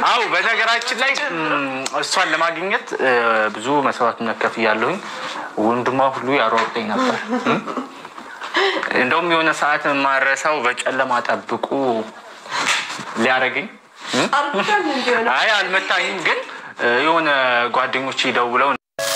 አው በነገራችን ላይ እም፣ እሷን ለማግኘት እ፣ ብዙ መስዋዕትነት ከፍያለሁኝ። ወንድሟ ሁሉ ያሯሩጠኝ ነበር። እም? እንደውም የሆነ ሰዓት የማረሳው በጨለማ ጠብቁ ሊያደርገኝ እም? አርጉዳል እንዲሆነ አይ አልመታኝም፣ ግን እ፣ የሆነ ጓደኞቼ ደውለው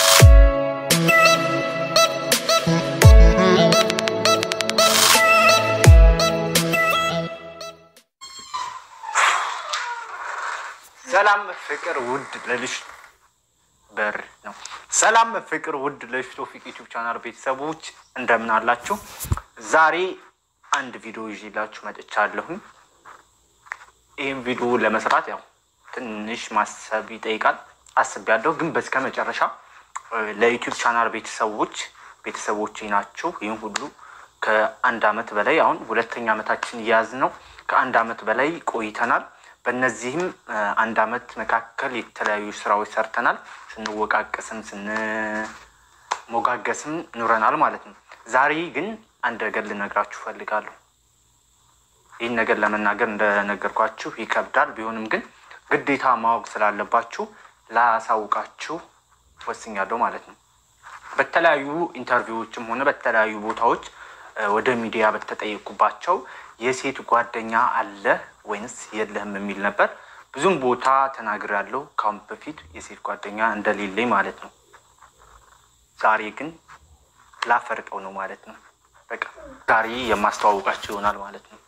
ሰላም ፍቅር ውድ ለልጅ በር ነው። ሰላም ፍቅር ውድ ለልጅ ቶፊቅ ዩቲዩብ ቻናል ቤተሰቦች እንደምን አላችሁ? ዛሬ አንድ ቪዲዮ ይዤላችሁ መጥቻለሁኝ። ይህም ቪዲዮ ለመስራት ያው ትንሽ ማሰብ ይጠይቃል። አስቤያለሁ፣ ግን በስከ መጨረሻ እ፣ ለዩቲዩብ ቻናል ቤተሰቦች ቤተሰቦቼ ናቸው። ይህም ሁሉ ከአንድ አመት በላይ አሁን ሁለተኛ አመታችን እያያዝ ነው። ከአንድ አመት በላይ ቆይተናል። በእነዚህም እ፣ አንድ አመት መካከል የተለያዩ ስራዎች ሰርተናል። ስንወቃቀስም ስንሞጋገስም ኑረናል ማለት ነው። ዛሬ ግን አንድ ነገር ልነግራችሁ ፈልጋለሁ። ይህን ነገር ለመናገር እንደነገርኳችሁ ይከብዳል። ቢሆንም ግን ግዴታ ማወቅ ስላለባችሁ ላሳውቃችሁ ወስኛለሁ ማለት ነው። በተለያዩ ኢንተርቪዎችም ሆነ በተለያዩ ቦታዎች እ፣ ወደ ሚዲያ በተጠየቁባቸው የሴት ጓደኛ አለ ወይንስ የለህም የሚል ነበር። ብዙም ቦታ ተናግሬያለሁ ካሁን በፊት የሴት ጓደኛ እንደሌለኝ ማለት ነው። ዛሬ ግን ላፈርጠው ነው ማለት ነው። በቃ ዛሬ የማስተዋውቃቸው ይሆናል ማለት ነው።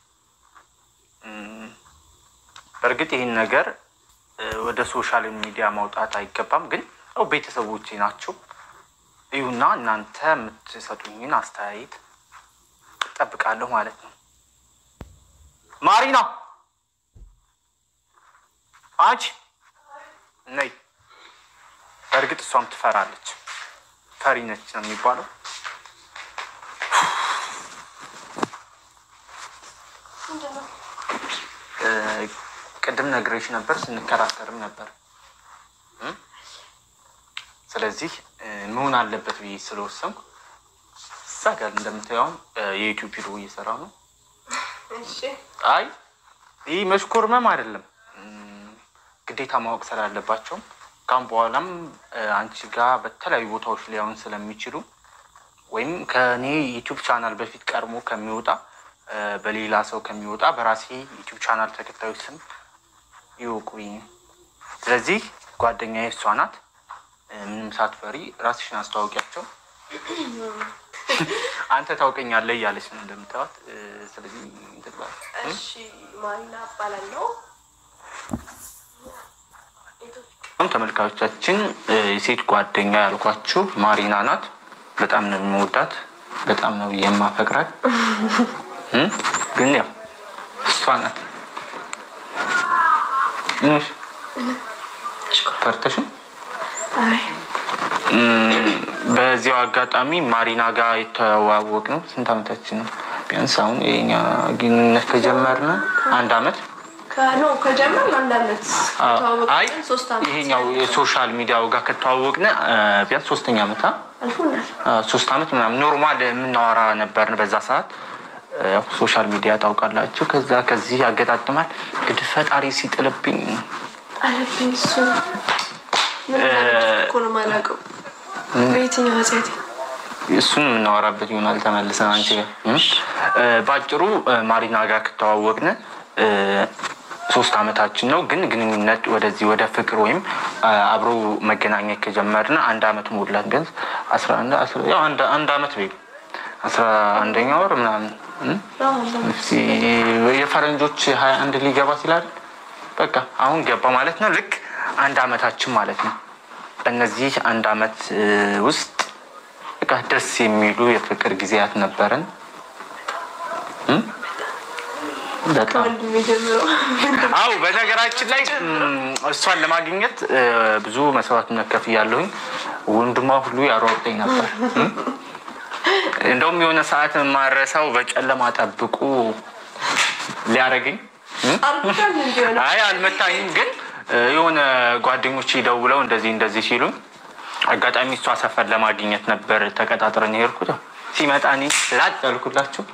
እም፣ በእርግጥ ይህን ነገር እ፣ ወደ ሶሻል ሚዲያ ማውጣት አይገባም፣ ግን ያው ቤተሰቦቼ ናቸው። እዩና እናንተ የምትሰጡኝን አስተያየት እጠብቃለሁ ማለት ነው። ማሪና አንቺ ነይ። በእርግጥ እሷም ትፈራለች። ፈሪ ነች ነው የሚባለው። ምንድነው? እ፣ ቅድም ነግሬሽ ነበር፣ ስንከራከርም ነበር። እም? ስለዚህ እ፣ መሆን አለበት ብዬ ስለወሰንኩ እዛ ጋር እንደምታየው የዩቲዩብ ቪዲዮ እየሰራ ነው። እሺ አይ ይህ መሽኮርመም አይደለም፣ እም፣ ግዴታ ማወቅ ስላለባቸው ካሁን በኋላም እ፣ አንቺ ጋር በተለያዩ ቦታዎች ሊያዩን ስለሚችሉ ወይም ከእኔ ዩቲዩብ ቻናል በፊት ቀድሞ ከሚወጣ እ፣ በሌላ ሰው ከሚወጣ በራሴ ዩቲዩብ ቻናል ተከታዮች ስም ይወቁኝ። ስለዚህ ጓደኛዬ እሷ ናት። እ፣ ምንም ሳትፈሪ ራስሽን አስተዋውቂያቸው። አንተ ታውቀኛለህ እያለች ነው እንደምታዩት። እ፣ ስለዚህ እንትን በል። እሺ ማሪና እባላለሁ። አሁን ተመልካቾቻችን እ፣ የሴት ጓደኛ ያልኳችሁ ማሪና ናት። በጣም ነው የምወዳት፣ በጣም ነው የማፈቅራት። እ? ግን ያው እሷ ናት። ምንሽ ፈርተሽም አይ እም፣ በዚያው አጋጣሚ ማሪና ጋር የተዋወቅ ነው ስንት አመታችን ነው? ቢያንስ አሁን የኛ ግንኙነት ከጀመርን አንድ አመት ከኖ ከጀመር አንድ አመት አይ ከተዋወቅን ሶስት አመት ይሄኛው የሶሻል ሚዲያው ጋር ከተዋወቅን እ፣ ቢያንስ ሶስተኛ አመት አ? አልፎናል። አ፣ ሶስት አመት ምናምን ኖርማል የምናወራ ነበርን በዛ ሰዓት። እ፣ ያው ሶሻል ሚዲያ ታውቃላችሁ። ከዛ ከዚህ ያገጣጥማል። እንግዲህ ፈጣሪ ሲጥልብኝ አለብኝ እሱ ምን ማለት እኮ ነው የማላውቀው። በየትኛው ኃጢአቴ እሱን የምናወራበት ይሆናል ተመልሰን አንቺ ጋር እ? እ፣ በአጭሩ እ፣ ማሪና ጋር ከተዋወቅን እ፣ ሶስት አመታችን ነው። ግን ግንኙነት ወደዚህ ወደ ፍቅር ወይም አ፣ አብሮ መገናኘት ከጀመርን አንድ አመት ሞላት። ቢያንስ አስራ አንድ አስራ- ያው አንድ አንድ አመት ቤ አስራ አንደኛ ወር ምናምን እ? እስኪ የፈረንጆች ሀያ አንድ ሊገባ ሲላል በቃ አሁን ገባ ማለት ነው። ልክ አንድ አመታችን ማለት ነው። በእነዚህ አንድ አመት እ፣ ውስጥ በቃ ደስ የሚሉ የፍቅር ጊዜያት ነበረን። እ? በጣም ከወንድሜ ጀምሮ አው በነገራችን ላይ እም፣ እሷን ለማግኘት እ፣ ብዙ መስዋዕትነት ከፍያለሁኝ። ወንድሟ ሁሉ ያሯሩጠኝ ነበር። እም? እንደውም የሆነ ሰዓት የማረሳው በጨለማ ጠብቁ ሊያደርገኝ እም? አርጉዳል እንዲሆነ አይ አልመታኝም፣ ግን እ፣ የሆነ ጓደኞቼ ደውለው እንደዚህ እንደዚህ ሲሉኝ አጋጣሚ እሷ ሰፈር ለማግኘት ነበር ተቀጣጥረን የሄድኩት። ያው ሲመጣ እኔ ላጥ ያልኩላቸው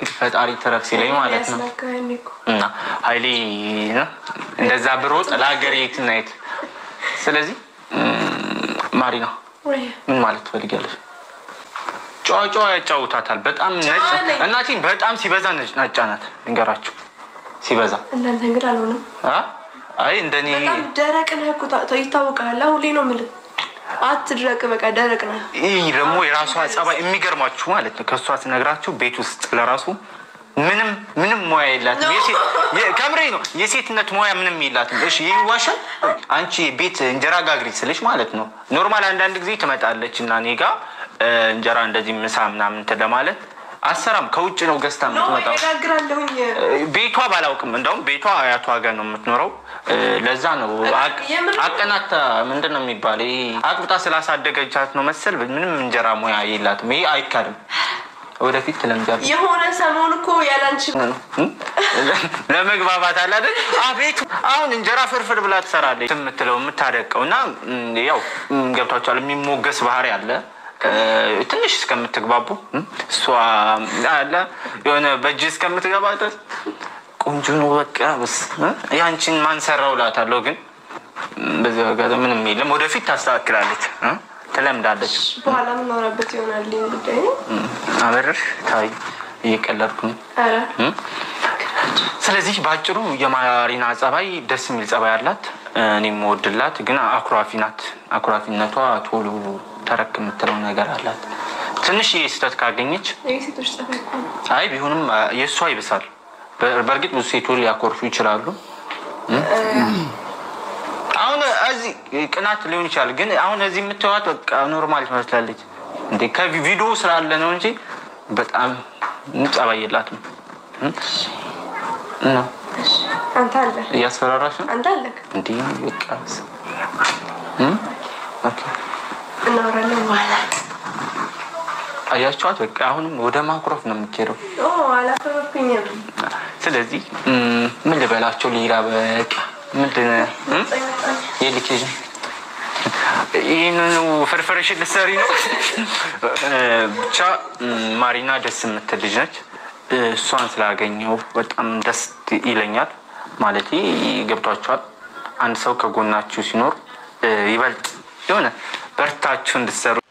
እንግዲህ ፈጣሪ ተረፍ ሲለኝ ማለት ነው። ያስነካኝ እኮ እና ኃይሌ ነው እንደዛ ብሮጥ ለሀገር የት እና የት። ስለዚህ እም፣ ማሪና ወይ ምን ማለት ትፈልጊያለሽ? ጨዋ ጨዋ ያጫውታታል። በጣም ነጭ ነኝ። እናቴ በጣም ሲበዛ ነጭ ናጫ ናት። ልንገራችሁ ሲበዛ እናንተ እንግዲህ አልሆነም። አ? አይ እንደኔ በጣም ደረቅ ነህ እኮ ታ- ይታወቃል። ሁሌ ነው የምልህ አትድረቅ፣ በቃ ደረቅ ነህ። ይህ ደግሞ የራሷ ጸባይ የሚገርማችሁ ማለት ነው። ከእሷ ስነግራችሁ ቤት ውስጥ ለራሱ ምንም ምንም ሙያ የላትም። የሴት- የ- ከምሬ ነው። የሴትነት ሙያ ምንም የላትም። እሺ ይህ ይዋሻል። አንቺ ቤት እንጀራ ጋግሪ ስልሽ ማለት ነው ኖርማል አንዳንድ ጊዜ ትመጣለች እና እኔ ጋ እ፣ እንጀራ እንደዚህ ምሳ ምናምን እንትን ለማለት አሰራም ከውጭ ነው ገዝታ ኖ የምትመጣው። እጋግራለሁኝ። ቤቷ ባላውቅም እንደውም ቤቷ አያቷ ጋር ነው የምትኖረው። እ፣ ለዛ ነው አቅ- የምር? አቀናታ ምንድን ነው የሚባል ይሄ አቅብጣ ስላሳደገቻት ነው መሰል ምንም እንጀራ ሙያ የላትም። ይሄ አይካድም። ወደፊት ትለምጃለች። የሆነ ሰሞን እኮ ያላንቺ ለመግባባት አለ አይደል? አቤት አሁን እንጀራ ፍርፍር ብላ ትሰራለች የምትለው የምታደቀው እና ም፣ ያው ም፣ ገብቷቸዋል። የሚሞገስ ባህሪ አለ እ፣ ትንሽ እስከምትግባቡ ም፣ እሷ አለ የሆነ በእጅ እስከምትገባ ድረስ ቆንጆ ነው በቃ በስ እ፣ ያንቺን ማንሰራው እላታለሁ። ግን ም፣ በዚህ አጋጣሚ ምንም የለም። ወደፊት ታስተካክላለች እ፣ ትለምዳለች። በኋላ የምናወራበት ይሆናል ይህ ጉዳይ ነው። ም፣ አበረር ታይ እየቀለድኩ ነው። ኧረ ስለዚህ በአጭሩ የማሪና ጸባይ ደስ የሚል ጸባይ አላት። እኔ የምወድላት ግን አኩራፊ ናት። አኩራፊነቷ ቶሎ ተረክ የምትለው ነገር አላት። ትንሽ ስህተት ካገኘች የሴቶች ጸባይ እኮ ነው። አይ ቢሆንም አ፣ የእሷ ይብሳል። በ- በእርግጥ ብዙ ሴቶች ሊያኮርፉ ይችላሉ። አሁን እዚህ ቅናት ሊሆን ይችላል። ግን አሁን እዚህ የምትዋት በቃ ኖርማል ትመስላለች። እንዴ ከቪዲዮ ስላለ ነው እንጂ በጣም ጸባይ የላትም። እም? እና እሺ፣ አንተ አለ እያስፈራራሽ ነው አንተ አለክ እንዲህ በቃ እም? ኦኬ። እናወራለን በኋላ። አያችኋት? በቃ አሁንም ወደ ማኩረፍ ነው የምትሄደው። ኦ አላፈረኩኝም። ስለዚህ እም፣ ምን ልበላቸው ሌላ በቃ ምንድን እም? የልኬጅ ይህንኑ ፍርፍርሽን ልትሰሪ ነው። እ፣ ብቻ እም፣ ማሪና ደስ የምትል ልጅ ነች። እ፣ እሷን ስላገኘው በጣም ደስ ይለኛል። ማለት ገብቷችኋል። አንድ ሰው ከጎናችሁ ሲኖር እ፣ ይበልጥ የሆነ በርታችሁ እንድትሰሩ